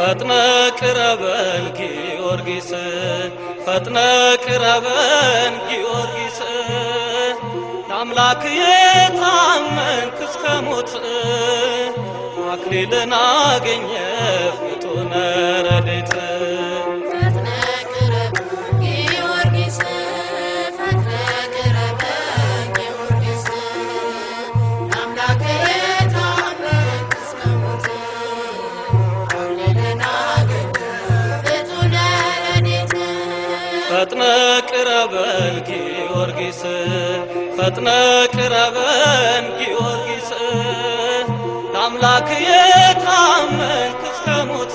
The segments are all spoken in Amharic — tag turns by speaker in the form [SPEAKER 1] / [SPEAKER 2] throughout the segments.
[SPEAKER 1] ፈጥነ ቅረበን ጊዮርጊስ ፈጥነ ቅረበን ጊዮርጊስ ለአምላክ የታመንክ እስከ ሞት አክሊልን አገኘ ፍጡነ ረድኤት
[SPEAKER 2] ፈጥነ ቅረብ ጊዮርጊስ ፈጥነ ቅረብ ጊዮርጊስ አምላክ የታመንክ እስከ ሞት አክሊልን አገኘ ፍጡነ ረድኤት
[SPEAKER 1] ፈጥነ ቅረበን ጊዮርጊስ ፈጥነ ቅረበን ጊዮርጊስ ለአምላክ የታመንክ እስከ ሞት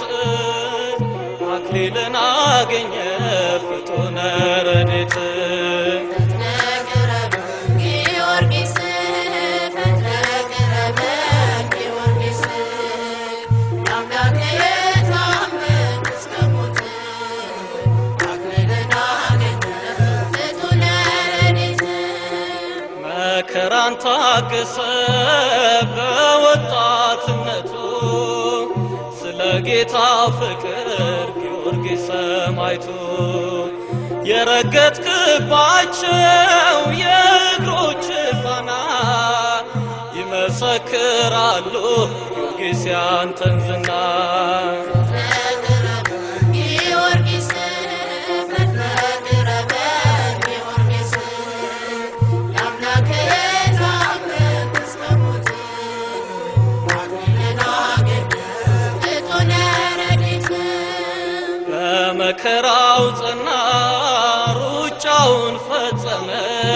[SPEAKER 1] አክሊልን አገኘ ፍጡነ ረድኤት
[SPEAKER 2] ፈጥነ ቅረብ ጊዮርጊስ ፈጥነ ቅረብ ጊዮርጊስ አምላክ የታመንክ እስከ ሞት አክሊልን አገኘ ፍጡነ ረድኤት
[SPEAKER 1] መከራን ታገሰ በወጣትነቱ ስለ ጌታ ፍቅር ጊዮርጊስ ሰማዕቱ የረገጥክባቸው የእግሮች ፋና ይመሰክራሉ ጊዮርጊስ ያንተን ዝና
[SPEAKER 2] ቅረብ ጊዮርጊስ ፈጥነ ቅረብ ጊዮርጊስ ለአምላክ የታመንክ እስከ ሞት አክሊልን አገኘ ፍጡነ ረድኤት
[SPEAKER 1] በመከራው ጸና ሩጫውን ፈጸመ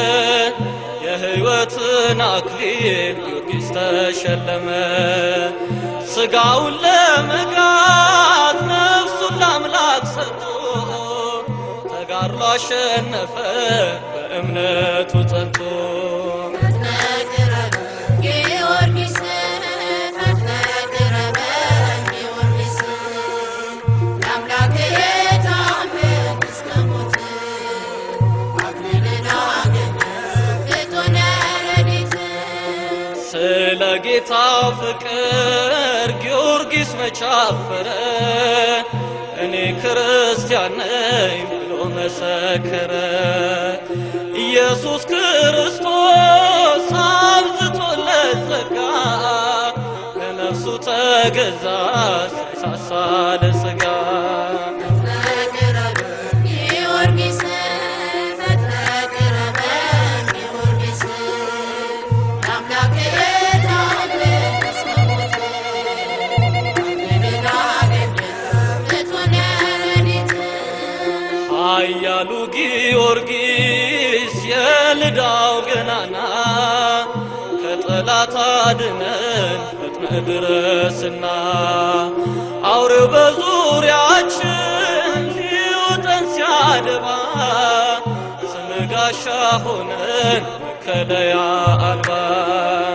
[SPEAKER 1] የሕይወትን አክሊል ጊዮርጊስ ተሸለመ ሥጋውን ለመጋት ነፍሱን ለአምላክ ሰጥቶ ተጋድሎ አሸነፈ በእምነቱ ጸንቶ
[SPEAKER 2] ፈጥነ ቅረብ ጊዮርጊስ ፈጥነ ቅረብ ጊዮርጊስ ለአምላክ የታመንክ እስከ ሞት አክሊልን አገኘ ፍጡነ ረድኤት
[SPEAKER 1] ስለ ጌታ ፍቅር ጊዮርጊስ መቻፈረ እኔ ክርስቲያን ነኝ ብሎ መሰከረ። ኢየሱስ ክርስቶስ አብዝቶለት ጸጋ ለነፍሱ ተገዛ ሳይሳሳ ለሥጋ
[SPEAKER 2] ፈጥነ ቅረብ ጊዮርጊስ ፈጥነ ቅረብ ጊዮርጊስ ለአምላክ የታመንክ እስከ ሞት አክሊልን አገኘ ፍጡነ ረድኤት
[SPEAKER 1] ኃያሉ ጊዮርጊስ የልዳው ገናና ከጠላት አድነን ፈጥነ ድረስና አውሬው በዙሪያችን ሊውጠን ሲያደባ ስም ጋሻ ሆነን መከለያ አልባ